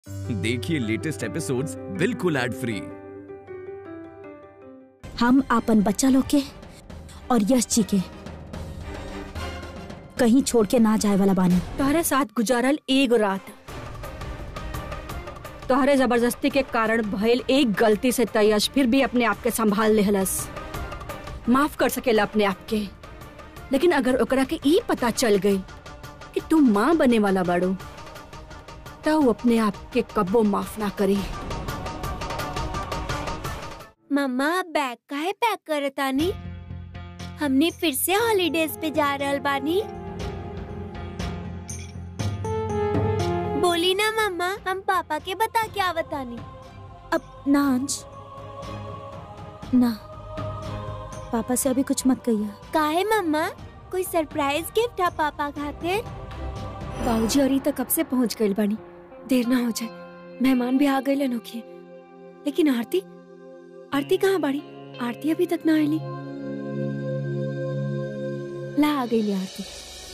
देखिए latest episodes बिल्कुल ad free हम आपन बच्चा लोग के और यश जी के कहीं छोड़ के ना जाए वाला बानी तोहरे साथ गुजारल एगो रात तोहरे जबरदस्ती के कारण भइल एक गलती से तयश फिर भी अपने आप के संभाल लेहलस माफ कर सकेला अपने आप के लेकिन अगर ओकरा के ई पता चल गई कि तू माँ बने वाला बाड़ू तो वो अपने आप के कब्बो माफ ना करी मम्मा बैग काहे पैक करतानी हमने फिर से हॉलीडेज पे जा रहल बानी बोली ना मम्मा हम पापा के बता के आवतानी अब ना अंश ना पापा से अभी कुछ मत कहिए काहे मम्मा कोई सरप्राइज गिफ्ट है पापा खातिर बाबूजी और ई तक कब से पहुंच गइल बानी देर ना हो जाए मेहमान भी आ गए नोखिए लेकिन आरती आरती कहाँ बाड़ी आरती अभी तक ना आईली ला आ गई आरती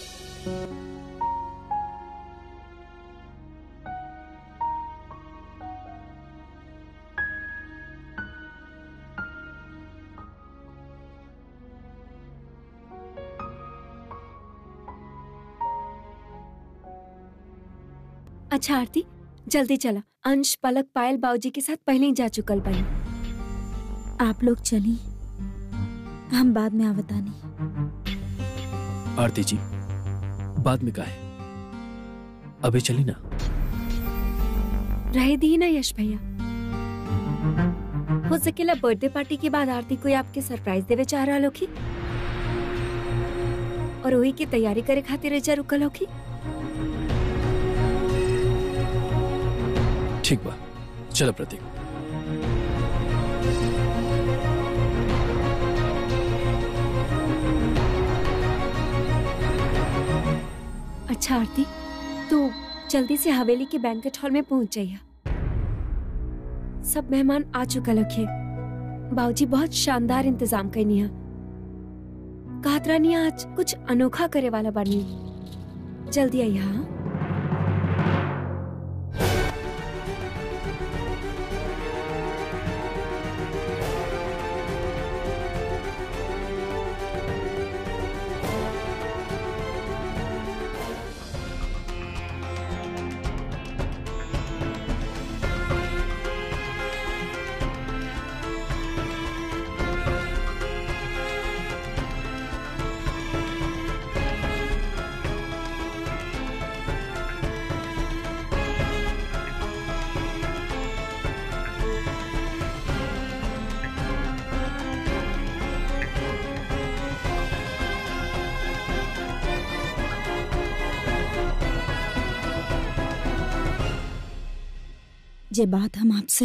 अच्छा आरती जल्दी चला अंश पलक पायल बाबूजी के साथ पहले ही जा चुकल बानी आप लोग चली हम बाद में आवतानी आरती जी बाद में काहे अभी चली ना रह दी ना यश भैया हो सकेला बर्थडे पार्टी के बाद आरती कोई आपके सरप्राइज देवे चाह रहा लोगी और वही की तैयारी करे खातिर एजा रुकल होगी ठीक बा चलो प्रतीक अच्छा आरती तो जल्दी से हवेली के बैंकेट हॉल में पहुंच जाइए सब मेहमान आ चुका लखे बाबूजी बहुत शानदार इंतजाम करनी है कहत रानी आज कुछ अनोखा करे वाला बानी जल्दी आइए हाँ जे बात हम आपसे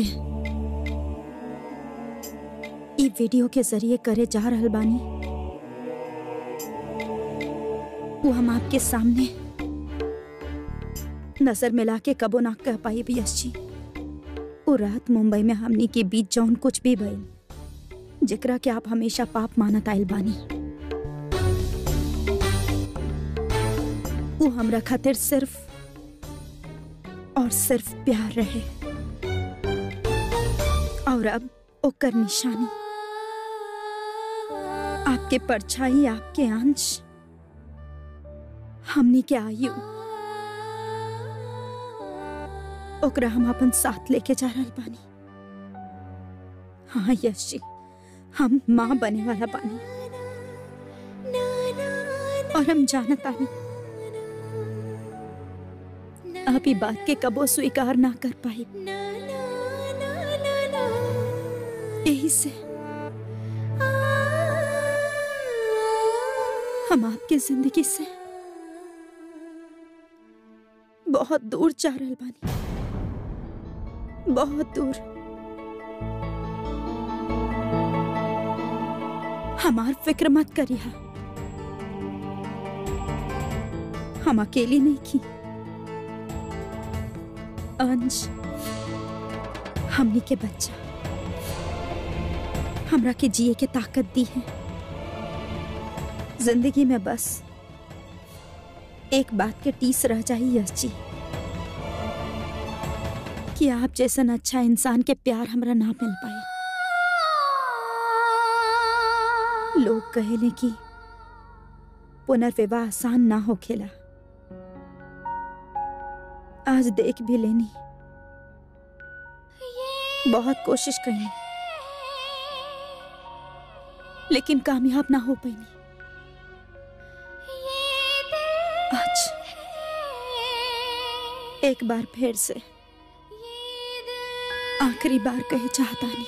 ई वीडियो के जरिए करे जा रहल बानी वो हम आपके सामने नजर मिला के कबो ना कह पाई भी यश जी वो रात मुंबई में हमनी के बीच जौन कुछ भी भइल जेकरा के आप हमेशा पाप मानत आइल बानी वो हमरा खातिर सिर्फ और सिर्फ प्यार रहे और अब ओकर निशानी आपके परछाई आपके अंश हमनी के आयु ओकरा हम अपन साथ लेके जा रहल बानी हाँ यश जी हम माँ बने वाला बानी और हम जानत आनी आप ई बात के कबो स्वीकार ना कर पाई यही से हम आपके जिंदगी से बहुत दूर जा रहल बानी बहुत दूर हमार फिक्र मत करिए हम अकेली नहीं की अंश हमनी के बच्चा हमरा के जिए के ताकत दी है जिंदगी में बस एक बात के टीस रह जाई यश जी कि आप जैसन अच्छा इंसान के प्यार हमरा ना मिल पाए लोग कहेले कि पुनर्विवाह आसान ना हो खेला आज देख भी लेनी बहुत कोशिश करी लेकिन कामयाब ना हो पाई आज एक बार फिर से आखिरी बार कहे चाहता नहीं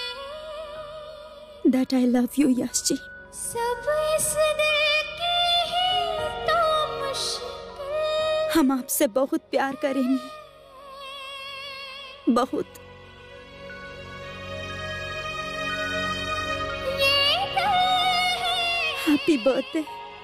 that I love you Yash ji सब इस दिल की ही तो मुश्किल हम आपसे बहुत प्यार करेंगे बहुत ये दिल है हैप्पी बर्थडे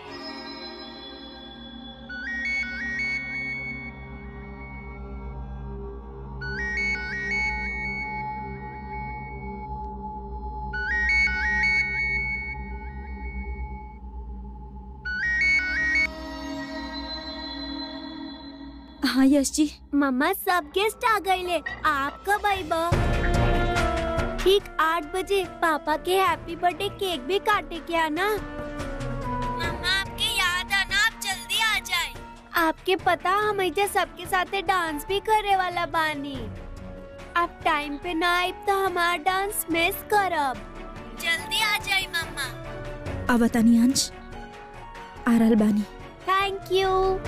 हाँ यश जी मम्मा सब गेस्ट आ गए ले आप कब आई बा ठीक आठ बजे पापा के हैप्पी बर्थडे केक भी काटे क्या ना मम्मा आपके याद आना आप जल्दी आ जाए आपके पता हम ऐसे सबके साथ डांस भी करे वाला बानी आप टाइम पे ना आए तो हमारा डांस मिस करब जल्दी आ जाए मम्मा अवतानी अंश आरल बानी थैंक यू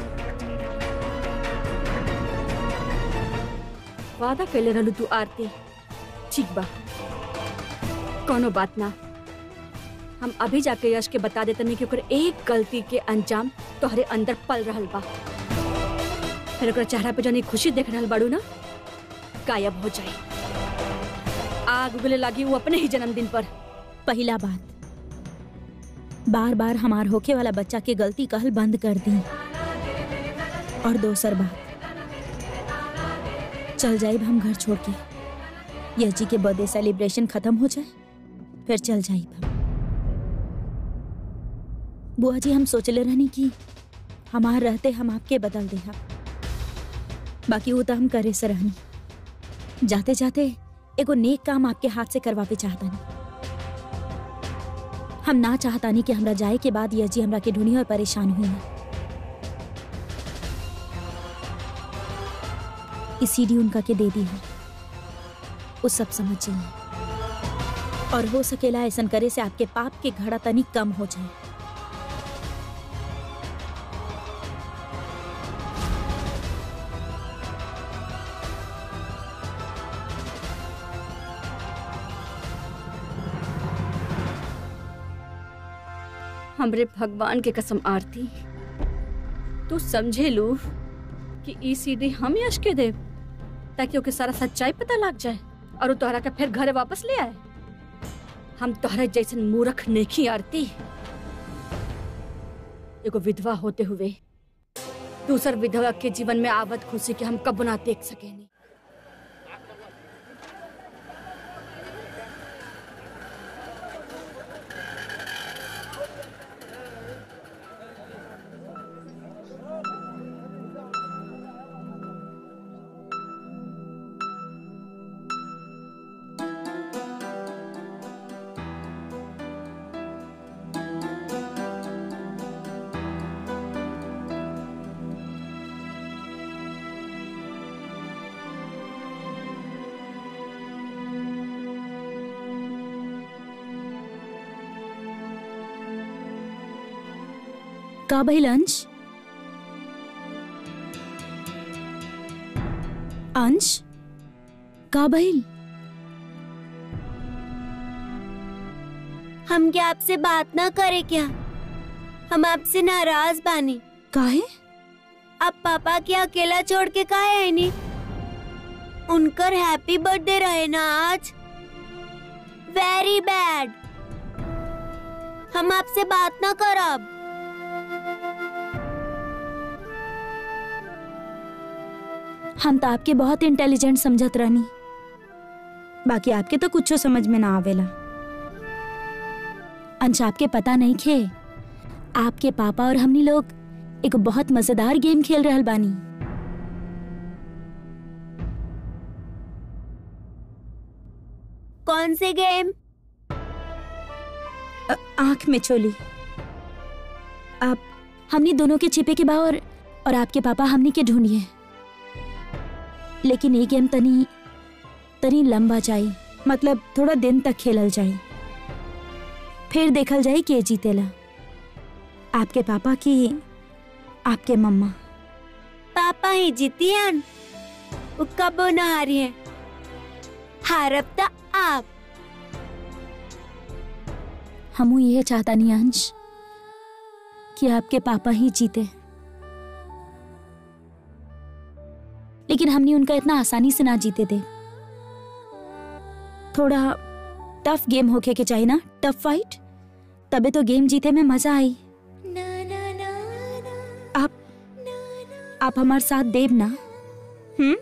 वादा कैले रहलू तू आरती ठीक बा कोनो बात ना हम अभी जाके यश के बता देते नहीं कि ओकर एक गलती के अंजाम तोहरे अंदर पल रहल बा फिर ओकरा चेहरा पे जनी खुशी देख रहल बाड़ू ना गायब हो जाए आग उगले लागी वो अपने ही जन्मदिन पर पहला बात बार बार हमार होके वाला बच्चा के गलती कहल बंद कर दी और दोसर बात चल जाइब हम घर छोड़ के यश जी के बर्थडे सेलिब्रेशन खत्म हो जाए फिर चल जाइब हम बुआ जी हम सोचले रहनी कि हमार रहते हम आपके बदल दे बाकी वो तो हम करे से रहनी जाते जाते एगो नेक काम आपके हाथ से करवावे चाहता नहीं हम ना चाहता नहीं कि हमरा जाए के बाद यह जी हमरा के ढूंढी और परेशान हुई है इस सीडी उनका के दे दी है वो सब समझ जाइए और हो सकेला ऐसा करे से आपके पाप के घड़ा तनी कम हो जाए हमरे भगवान के कसम आरती तू समझे लू कि ई सीडी हम यश के देव ताकि ओके सारा सच्चाई पता लग जाए और वो तोहरा के फिर घरे वापस ले आए हम तोहरा जैसन मूर्ख नेकी आरती एगो विधवा होते हुए दूसर विधवा के जीवन में आवत खुशी के हम कब ना देख सकेनी का भाई लंच अंश का भइल हम क्या आपसे बात ना करे क्या हम आपसे नाराज बानी काहे आप पापा के अकेला छोड़ के काहे है नी उनकर हैप्पी बर्थडे रहे ना आज वेरी बैड हम आपसे बात ना करब हम तो आपके बहुत इंटेलिजेंट समझत रहनी बाकी आपके तो कुछ समझ में ना आवेला अंश आपके पता नहीं खे आपके पापा और हमनी लोग एक बहुत मजेदार गेम खेल रहल बानी कौन से गेम अ- आंख में चोली आप हमने दोनों के छिपे के बा और और आपके पापा हमने के ढूंढिए लेकिन ये गेम तनी तनी लंबा जाई मतलब थोड़ा दिन तक खेलल जाई फिर देखल जाई के जीतेला आपके पापा की आपके मम्मा पापा ही जीतियन वो कबो न हारी है हारब त आप हमू ये चाहता नहीं अंश कि आपके पापा ही जीते लेकिन हमने उनका इतना आसानी से ना जीते थे थोड़ा टफ गेम होके के चाहिए ना टफ फाइट तबे तो गेम जीते में मजा आई आप आप हमारे साथ देव ना हम्म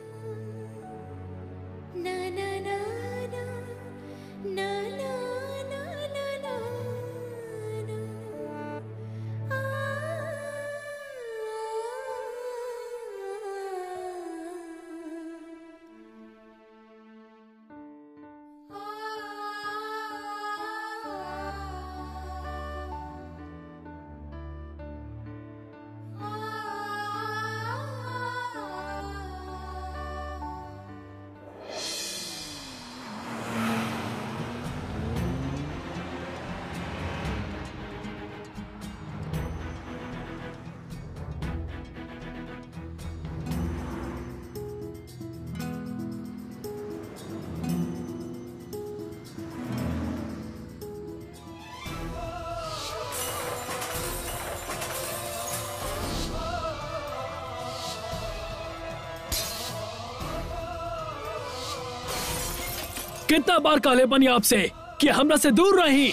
कितना बार काले बनी आपसे कि हमरा से दूर रही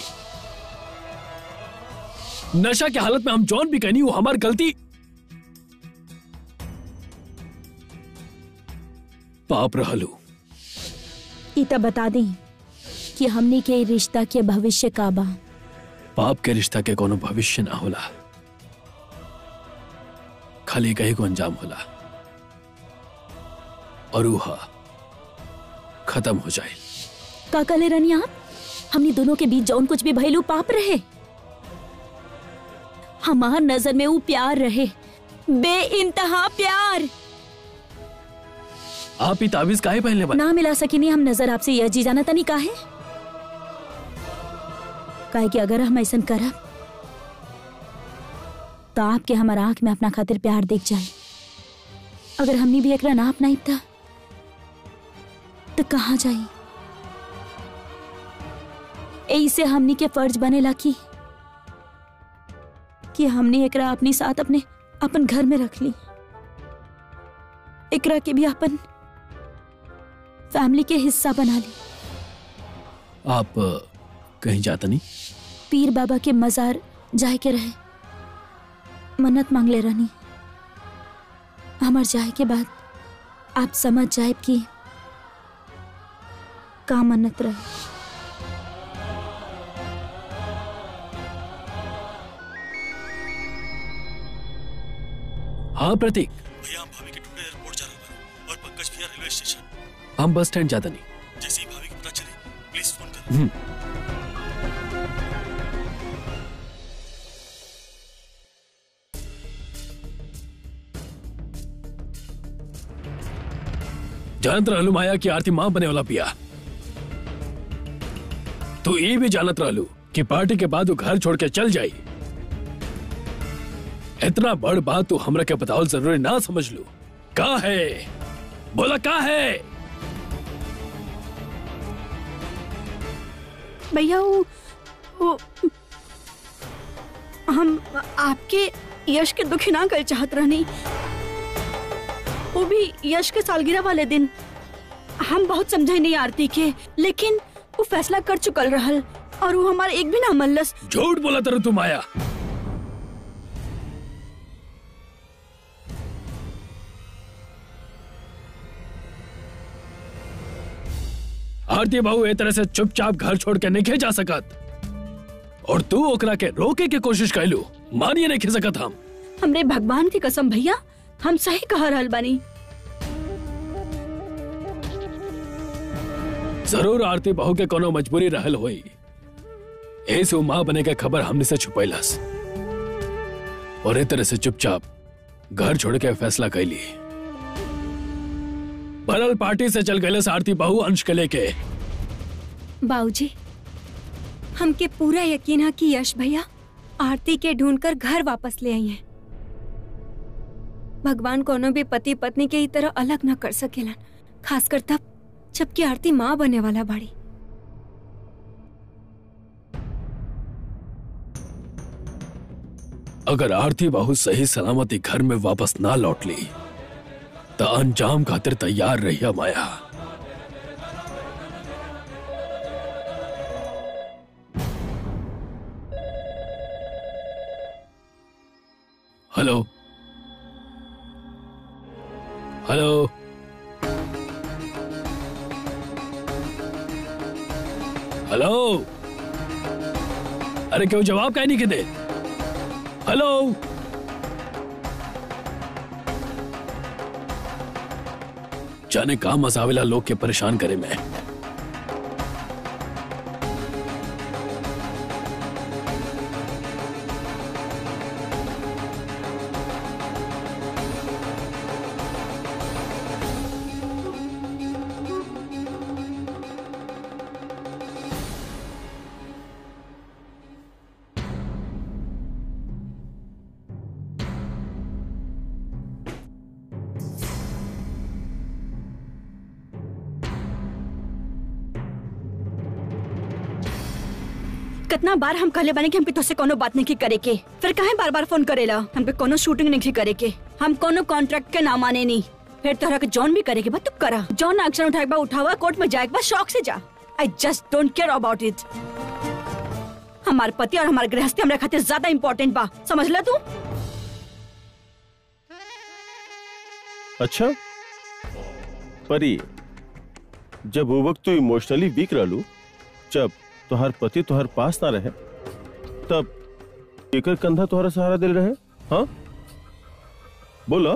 नशा की हालत में हम जॉन भी कहनी वो हमारी गलती पाप रहलू इता बता दी कि हमने के रिश्ता के भविष्य का बा पाप के रिश्ता के कोनो भविष्य ना होला खाली कहीं को अंजाम होला और उहा खत्म हो जाए का कले रनी आप हमने दोनों के बीच जौन कुछ भी भइलू पाप रहे हमार नजर में वो प्यार रहे बे इंतहा प्यार आप ही ताबीज काहे पहनले बा ना मिला सकी नहीं हम नजर आपसे यह जी जाना तनी काहे काहे कि अगर हम ऐसा करब तो आपके हमार आंख में अपना खातिर प्यार देख जाए अगर हमने भी एकरा ना अपनाई था तो कहाँ जाई ऐसे हमनी के फर्ज बनेला की कि हमने एकरा अपनी साथ अपने अपन घर में रख ली एकरा के भी अपन फैमिली के हिस्सा बना ली आप अ, कहीं जाता नहीं पीर बाबा के मजार जाए के रहे मन्नत मांग ले रानी हमार जाए के बाद आप समझ जाए कि का मन्नत रहे हाँ प्रतीक भैया हम भाभी के टुकड़े एयरपोर्ट जा रहे हैं और पंकज भैया रेलवे स्टेशन हम बस स्टैंड जाता नहीं जैसे ही भाभी को पता चले प्लीज फोन कर जानत रहलू माया की आरती मां बने वाला पिया तू ये भी जानत रहलू कि पार्टी के बाद वो घर छोड़ के चल जाई इतना बड़ बात तू हमरा के बतावल जरूरी ना समझ लू का है बोला का है भैया वो वो हम आपके यश के दुखी ना कर चाहत रहनी वो भी यश के सालगिरह वाले दिन हम बहुत समझे नहीं आरती के लेकिन वो फैसला कर चुकल रहल और वो हमारे एक भी ना मल्लस झूठ बोला तरह तू माया आरती बाबू ए तरह से चुपचाप घर छोड़ के नहीं जा सकत और तू ओकरा के रोके के कोशिश कैलू मानिए नहीं खी सकत हम हमरे भगवान की कसम भैया हम सही कह रहल बानी जरूर आरती बहू के कोनो मजबूरी रहल होई ऐसे वो माँ बने के खबर हमने से छुपैलस और ए तरह से चुपचाप घर छोड़ के फैसला कैली भरल पार्टी से चल गए आरती बहू अंश के लेके बाबूजी हमके पूरा यकीन है कि यश भैया आरती के ढूंढकर घर वापस ले आई हैं भगवान कोनो भी पति पत्नी के ही तरह अलग न कर सकेलन खासकर तब जबकि आरती माँ बने वाला बाड़ी अगर आरती बहू सही सलामती घर में वापस ना लौट ली तो अंजाम खातिर तैयार रहिया माया हेलो हेलो हेलो अरे क्यों जवाब कहीं नहीं के दे हेलो जाने कहा मसाविला लोग के परेशान करे मैं कितना बार हम कहले बानी कि हमके तुझसे कोनो बात नहीं करे के फिर काहे बार बार फोन करेला हमके कोनो शूटिंग नहीं करे के हम कोनो कॉन्ट्रैक्ट के ना माने नहीं फिर तोहरा के जॉन भी करे के बा तू करा जॉन एक्शन उठाए बा उठावा कोर्ट में जाए के बा शौक से जा I just don't care about it हमार पति और हमार गृहस्थी हमरा खातिर ज्यादा इम्पोर्टेंट बा समझ ले तू अच्छा परी जब वो वक्त तू इमोशनली वीक रहलू जब तोहर पति तोहर पास ना रहे तब एकर कंधा तोहरा सहारा दिल रहे हाँ बोलो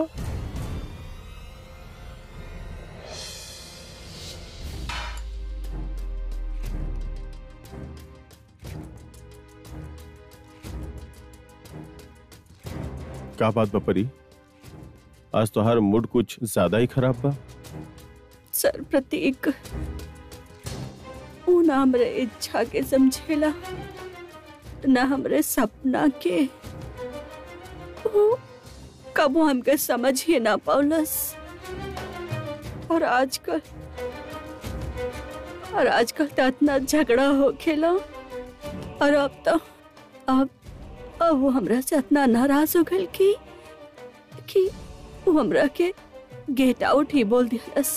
का बात बा परी आज तोहार मूड कुछ ज्यादा ही खराब बा सर प्रतीक ऊ ना हमरे इच्छा के समझेला ना हमरे सपना के वो कबो हमके समझ ही ना पाउलस और आजकल और आजकल तो इतना झगड़ा हो खेला और अब तो अब अब वो हमरा से इतना नाराज हो गल कि कि वो हमरा के गेट आउट ही बोल दियालस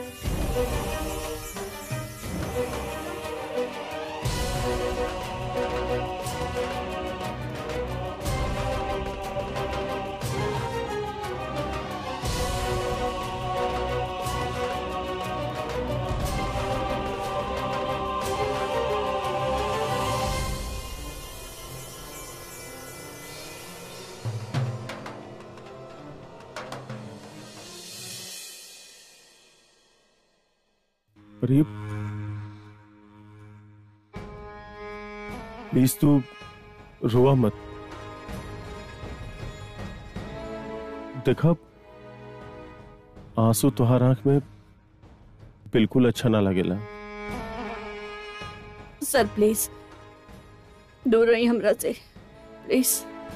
परी प्लीज तू रोआ मत देखा आंसू तुहार आंख में बिल्कुल अच्छा ना लगेला सर प्लीज दूर रही हमरा से प्लीज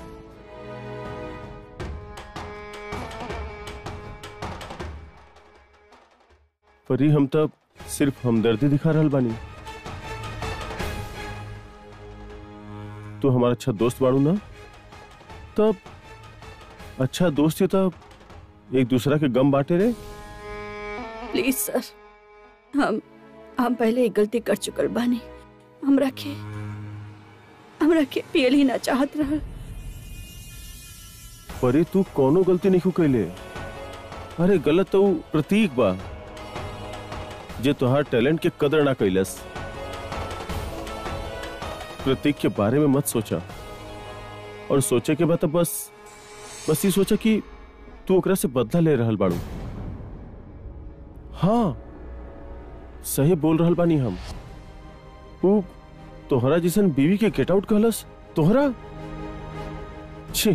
परी हम तब सिर्फ हमदर्दी दिखा रहल बानी तू हमारा अच्छा दोस्त बाड़ू ना तब अच्छा दोस्त ही तब एक दूसरा के गम बांटे रे प्लीज सर हम हम पहले एक गलती कर चुकल बानी हमरा के हमरा के पियल ही ना चाहत रहल परी तू कोनो गलती नहीं कैले अरे गलत तो ऊ प्रतीक बा जे तोहार टैलेंट के कदर ना कैलस प्रतीक के बारे में मत सोचा और सोचे के बाद तो बस बस ये सोचा कि तू ओकरा से बदला ले रहल बाड़ू हाँ सही बोल रहल बानी हम ऊ तोहरा जैसन बीवी के गेट आउट कहलस तोहरा छी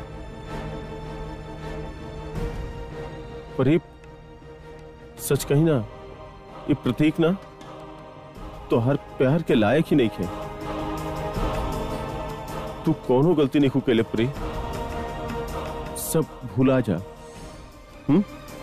पर ये सच कही ना ये प्रतीक ना तो हर प्यार के लायक ही नहीं खे तू कोनो गलती नहीं कैले प्री सब भुला जा हम्म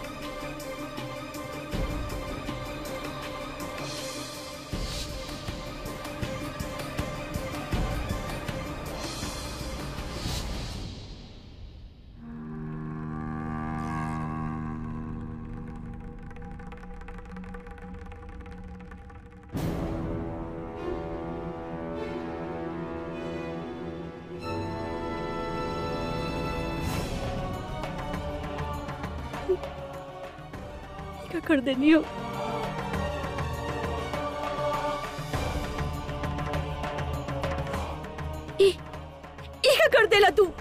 क्या कर देनी हो ई ई क्या कर देला तू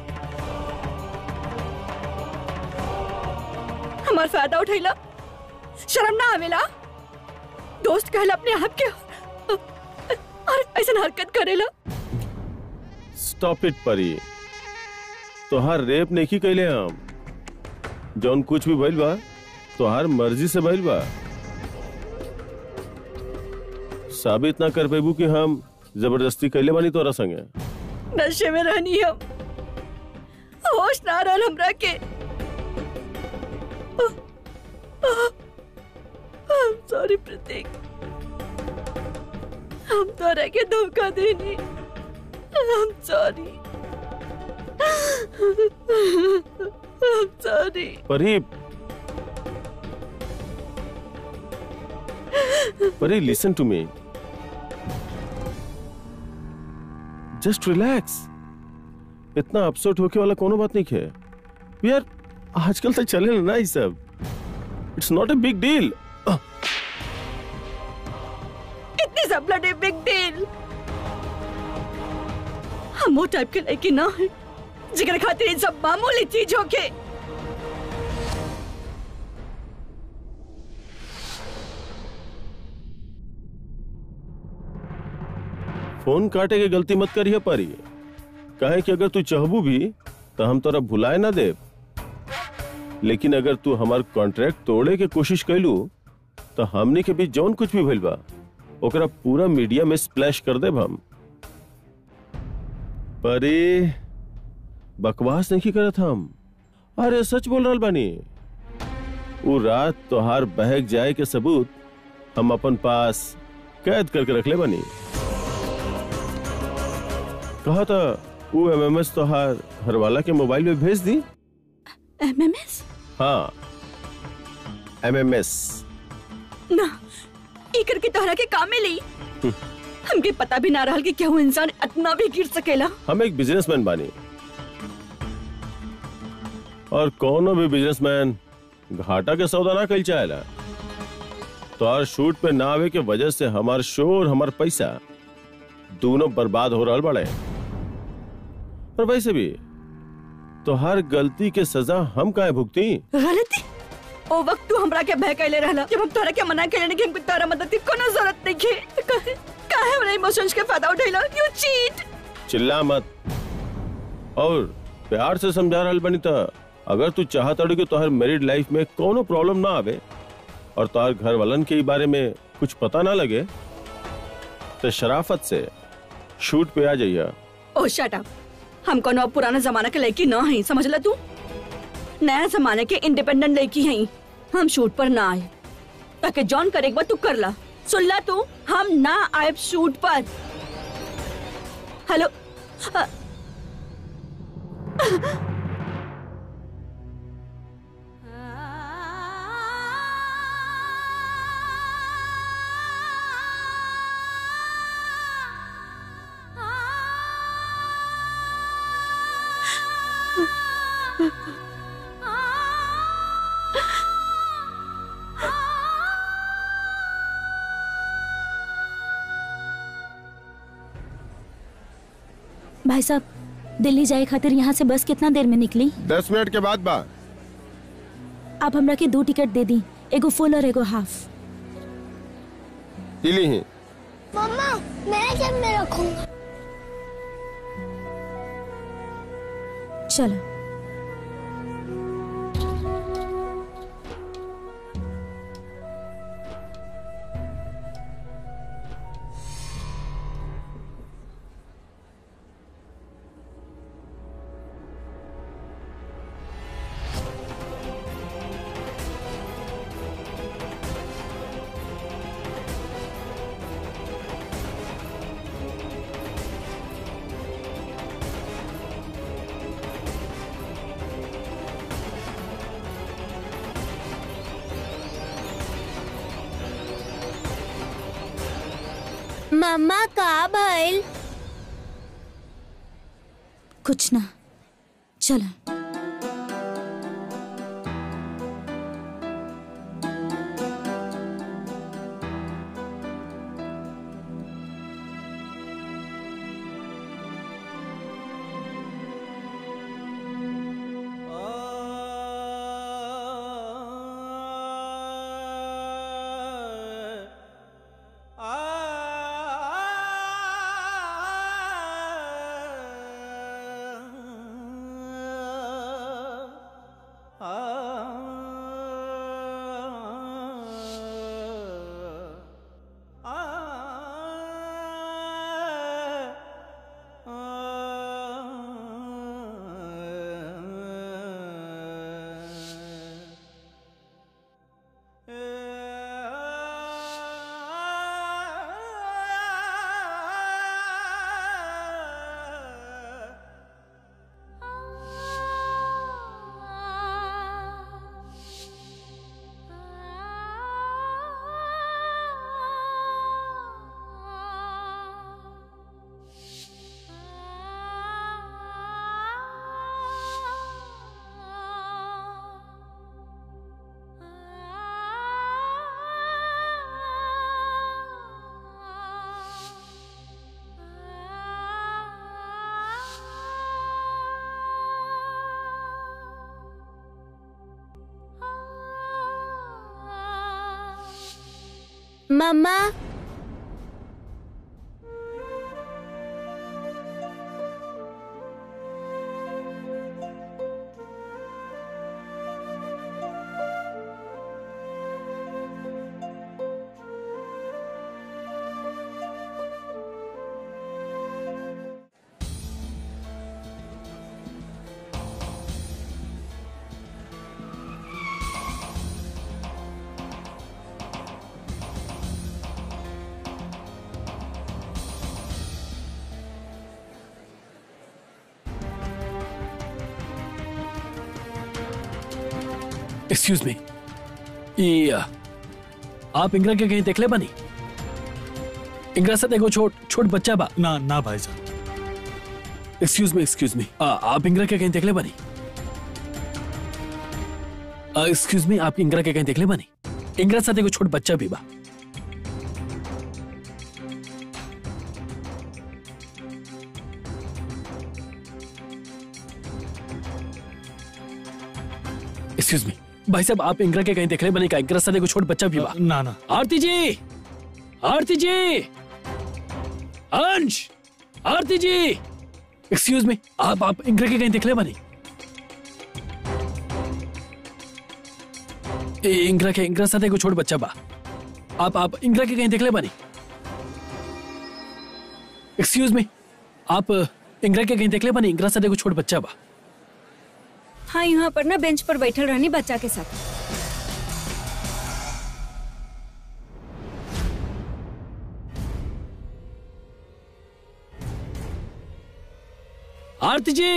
हमार फायदा उठैला शर्म ना आवेला दोस्त कहला अपने आप के और ऐसा हरकत करेला स्टॉप इट परी तोहार रेप नहीं कैले हम जौन कुछ भी भइल बा तोहार मर्जी से भइल बा साबित ना कर पेबू कि हम जबरदस्ती कैले बानी तोरा संगे नशे में रहनी हम होश ना रहल हमरा के सॉरी प्रतीक हम तोरा के धोखा देनी हम सॉरी हम sorry Pari Pari listen to me just relax इतना अपसेट होके वाला कोनो बात नहीं है यार आजकल तो चले ना ये सब it's not a big deal इतनी सब ब्लडी बिग डील हम वो टाइप के लड़की ना है जिगर खातिर इन सब मामूली चीज होके फोन काटे के गलती मत करिए पारी कहे कि अगर तू चाहबू भी तो हम तोरा भुलाए ना दे लेकिन अगर तू हमार कॉन्ट्रैक्ट तोड़े के कोशिश कैलू तो हमनी के बीच जौन कुछ भी भइल बा ओकरा पूरा मीडिया में स्प्लैश कर देब हम परे बकवास नहीं करत हम अरे सच बोल रहल बानी उ रात तोहार बहक जाए के सबूत हम अपन पास कैद करके रखले बानी कहा था वो एमएमएस तोहार घरवाला के मोबाइल में भेज दी एमएमएस हाँ एमएमएस ना ई करके तोहरा के काम में ली हमके पता भी ना रहल कि केहू इंसान इतना भी गिर सकेला हम एक बिजनेसमैन बानी और कोनो भी बिजनेसमैन घाटा के सौदा ना कल चाहेला तो और शूट पे ना आवे के वजह से हमार शो और हमार पैसा दोनों बर्बाद हो रहा बड़े और वैसे भी तो हर गलती के सजा हम काहे भुगती गलती ओ वक्त तू हमरा के बहकैले रहला जब हम तोहरा के मना कैले कि हमको तोहरा मदद की कोनो जरूरत नहीं है काहे काहे हमरा इमोशंस के फायदा उठैला यू चीट चिल्ला मत और प्यार से समझा रहल बनी त अगर तू चाहत अड़ू कि तोहर मैरिड लाइफ में कोनो प्रॉब्लम ना आवे और तोहर घर वालन के ई बारे में कुछ पता ना लगे तो शराफत से शूट पे आ जाइया ओ शट अप हम कोनो पुराना जमाना के लड़की ना है समझ ला तू नया जमाने के इंडिपेंडेंट लड़की हैं हम शूट पर ना आए ताकि जॉन करे एक बार तू कर ला सुन ला तू हम ना आए शूट पर हेलो अ- भाई साहब दिल्ली जाए खातिर यहाँ से बस कितना देर में निकली दस मिनट के बाद बा आप हमरा के दो टिकट दे दी एगो फुल और एगो हाफ इली ही मम्मा मैं जब में रखूंगा चलो मम्मा का भइल कुछ ना चलो मम्मा एक्सक्यूज मी ये आ, आप इंगरा के कहीं देखले बानी इंगरा साथ एगो छोट छोट बच्चा बा ना ना भाईजान एक्सक्यूज मी एक्सक्यूज मी आप इंगरा के कहीं देखले बानी एक्सक्यूज मी आप इंगरा के कहीं देखले बानी इंगरा साथ एगो छोट बच्चा भी बा एक्सक्यूज मी भाई साहब आप इंगरा के कहीं देखले बानी का इंगरा साथ एगो छोट बच्चा भी बा ना ना आरती जी आरती जी अंश आरती जी एक्सक्यूज मी आप आप इंगरा के कहीं दिखले बनी ए, इंगरा के इंगरा साथ एगो छोट बच्चा बा आप आप इंगरा के कहीं दिखले बनी एक्सक्यूज मी आप इंगरा के कहीं देखले बनी इंगरा साथ एगो छोट बच्चा बा हाँ यहाँ पर ना बेंच पर बैठल रहनी बच्चा के साथ आरती जी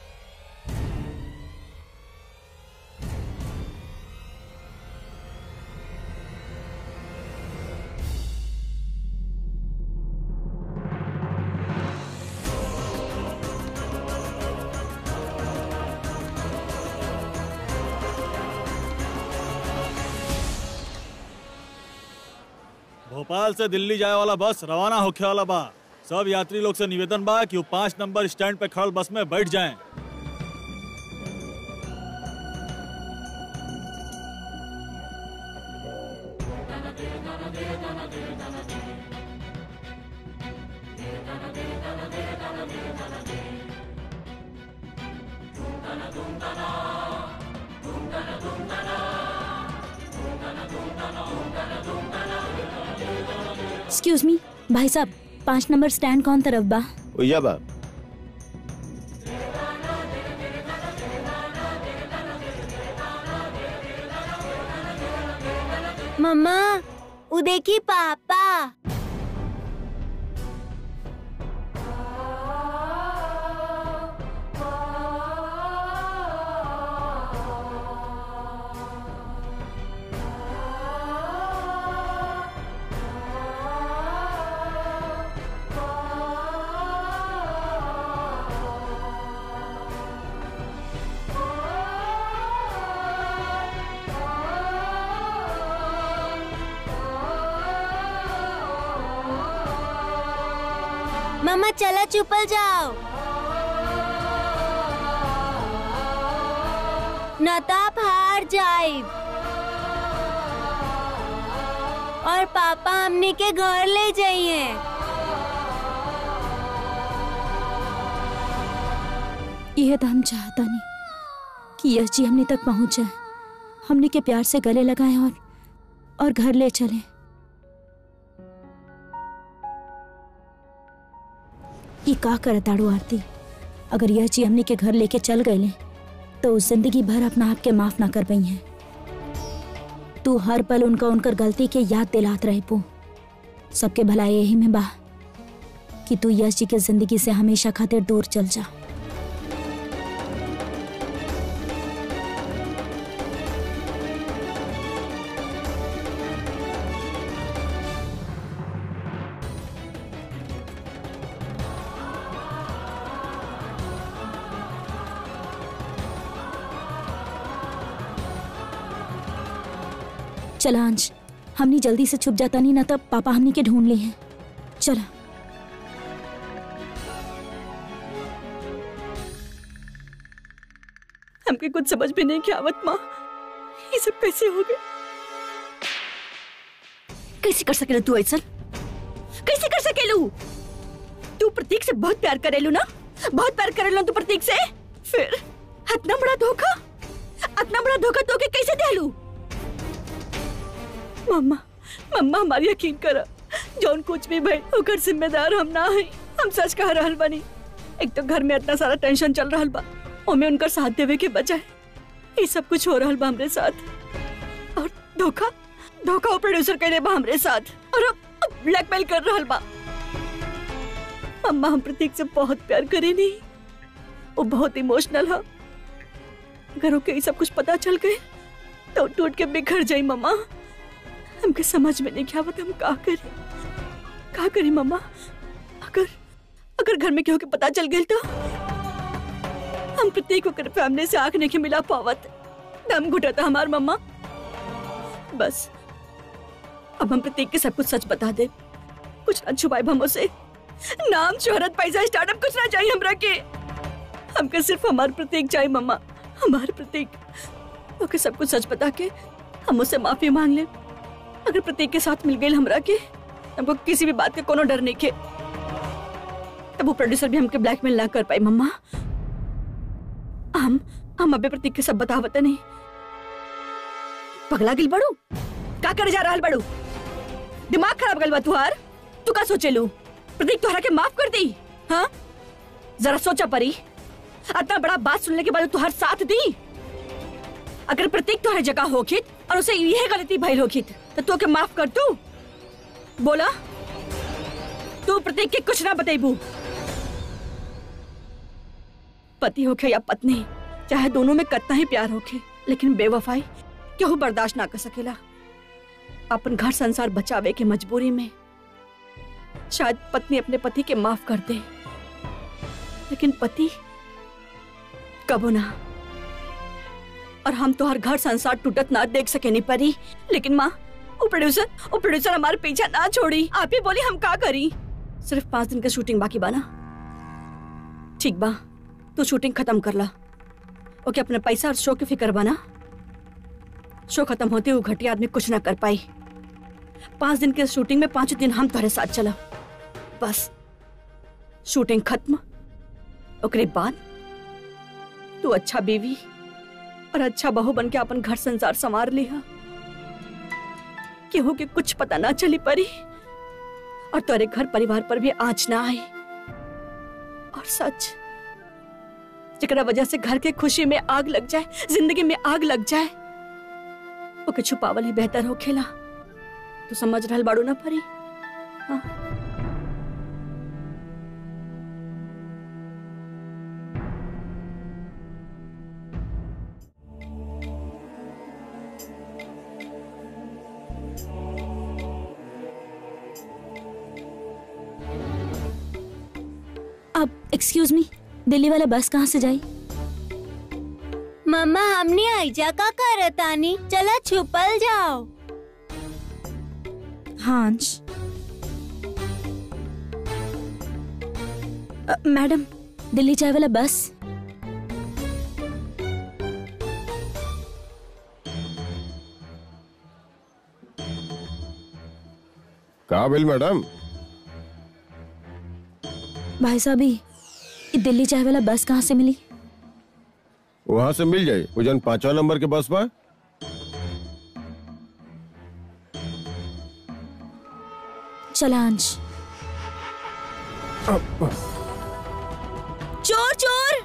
भोपाल से दिल्ली जाए वाला बस रवाना होखे वाला बा सब यात्री लोग से निवेदन बा कि वो पाँच नंबर स्टैंड पे खड़ल बस में बैठ जाएं एक्सक्यूज मी भाई साहब पाँच नंबर स्टैंड कौन तरफ बा ओया बा मम्मा वो देखी पापा मम्मा चला चुपल जाओ न तो आप हार जाए और पापा हमने के घर ले जाइए यह तो हम चाहता नहीं कि यश जी हमने तक पहुंच जाए हमने के प्यार से गले लगाए और और घर ले चले ये का कर ताड़ू आरती अगर यश जी हमने के घर लेके चल गए तो उस जिंदगी भर अपना आप के माफ ना कर पाई हैं तू हर पल उनका उनकर गलती के याद दिलात रहे पो सबके भलाई यही में बा कि तू यश जी के जिंदगी से हमेशा खातिर दूर चल जा चला अंश हमनी जल्दी से छुप जाता नहीं ना तब पापा हमनी के ढूंढ लिए हैं चला हमके कुछ समझ में नहीं क्या आवत माँ ये सब कैसे हो गए कैसे कर सकेलू तू ऐसा कैसे कर सकेलू तू प्रतीक से बहुत प्यार करेलू ना बहुत प्यार करेलू तू प्रतीक से फिर इतना बड़ा धोखा इतना बड़ा धोखा तो के कैसे देलू मम्मा मम्मा हमारी यकीन करा जौन कुछ भी भाई ओकर जिम्मेदार हम ना है हम सच कह रहल बानी एक तो घर में इतना सारा टेंशन चल रहल बा ओमे उनकर साथ देवे के बजाय ये सब कुछ हो रहल बा हमरे साथ और धोखा धोखा वो प्रोड्यूसर करे बा हमरे साथ और ब्लैकमेल कर रहल बा मम्मा हम प्रतीक से बहुत प्यार करे नहीं वो बहुत इमोशनल है अगर ओके ये सब कुछ पता चल गए तो टूट के बिखर जाई मम्मा हमके समझ में नहीं क्या हम का करी का करी मम्मा अगर अगर घर में केहू के पता चल गई तो हम प्रत्येक ओकर फैमिली से आंख नहीं मिला पावत दम घुटता हमार मम्मा बस अब हम प्रत्येक के सब कुछ सच बता दे कुछ ना छुपाए हम उसे नाम शोहरत पैसा स्टार्टअप कुछ ना चाहिए हमरा के हमके सिर्फ हमार प्रतीक चाहिए मम्मा हमार प्रतीक ओके सब कुछ सच बता के हम उससे माफी मांग ले अगर प्रतीक के साथ मिल गई हमरा के हमको किसी भी बात के कोनो डर नहीं के तब वो प्रोड्यूसर भी हमके ब्लैकमेल ना कर पाई मम्मा हम हम अबे प्रतीक के सब बतावत नहीं पगला गिल बड़ू का करे जा रहल बड़ू दिमाग खराब गल बा तुहार तू का सोचेलू प्रतीक तुहरा के माफ कर दी हाँ जरा सोचा परी इतना बड़ा बात सुनने के बाद तुहार साथ दी अगर प्रतीक तुहरे जगह होखित और उसे यह गलती भइल होखित तो तू के माफ कर तू बोला तू प्रतीक के कुछ ना बतेबू पति होखे या पत्नी चाहे दोनों में कितना ही प्यार होखे लेकिन बेवफाई केहू बर्दाश्त ना कर सकेला अपन घर संसार बचावे के मजबूरी में शायद पत्नी अपने पति के माफ कर दे लेकिन पति कबो ना और हम तो हर घर संसार टूटत ना देख सके नहीं परी लेकिन माँ वो प्रोड्यूसर वो प्रोड्यूसर हमारे पीछा ना छोड़ी आप ही बोली हम का करी सिर्फ पांच दिन का शूटिंग बाकी बा ना ठीक बा तू शूटिंग खत्म कर ला ओके अपने पैसा और शो की फिक्र बना शो खत्म होते हुए घटिया आदमी कुछ ना कर पाई पांच दिन के शूटिंग में पांच दिन हम तुम्हारे साथ चला बस शूटिंग खत्म ओकरे बाद तू अच्छा बीवी और अच्छा बहू बन के अपन घर संसार संवार लिया केहू के कुछ पता ना चली परी और तोरे घर परिवार पर भी आँच ना आई और सच जरा वजह से घर के खुशी में आग लग जाए जिंदगी में आग लग जाए ओके छुपावल ही बेहतर हो खेला तू समझ रहल बाड़ू ना परी हाँ अब एक्सक्यूज मी दिल्ली वाला बस कहाँ से जाई मम्मा हमने आईजा का करतानी चला छुपल जाओ हाँ अंश अ, मैडम दिल्ली जाए वाला बस का बिल मैडम भाई साहब ये ये दिल्ली जाए वाला बस कहाँ से मिली वहां से मिल जाए वो जन पांचवा नंबर के बस बा चला अंश चोर चोर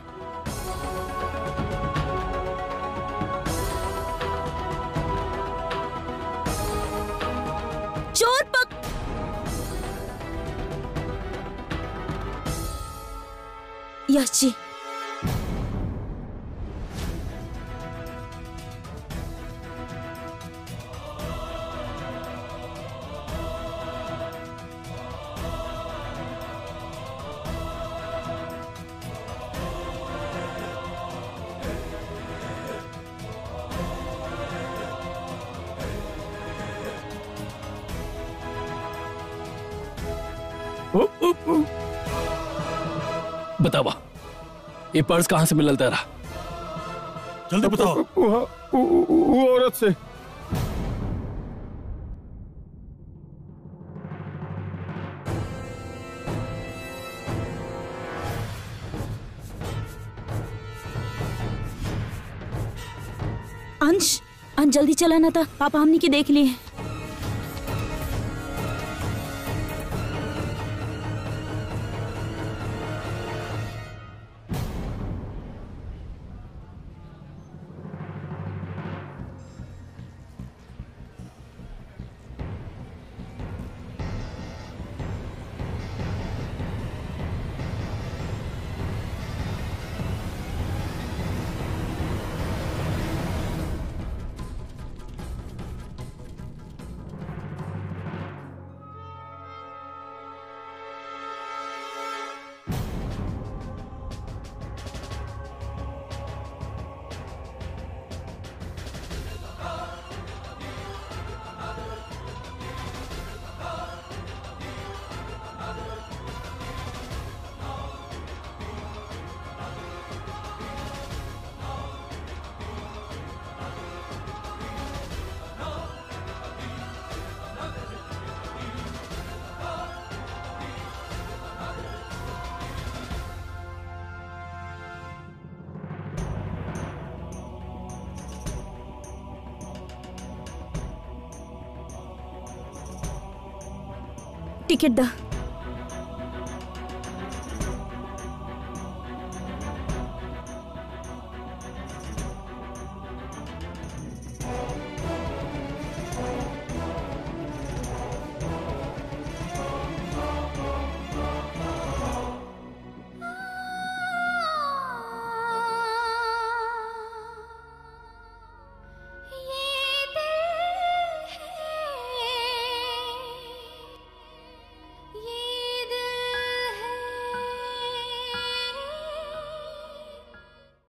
चोर पक यश जी बतावा ये पर्स कहाँ से मिलल तेरा जल्दी बताओ वहाँ वो- वो वो औरत से अंश अंश जल्दी चला ना था पापा हमने की देख लिए टिकट दा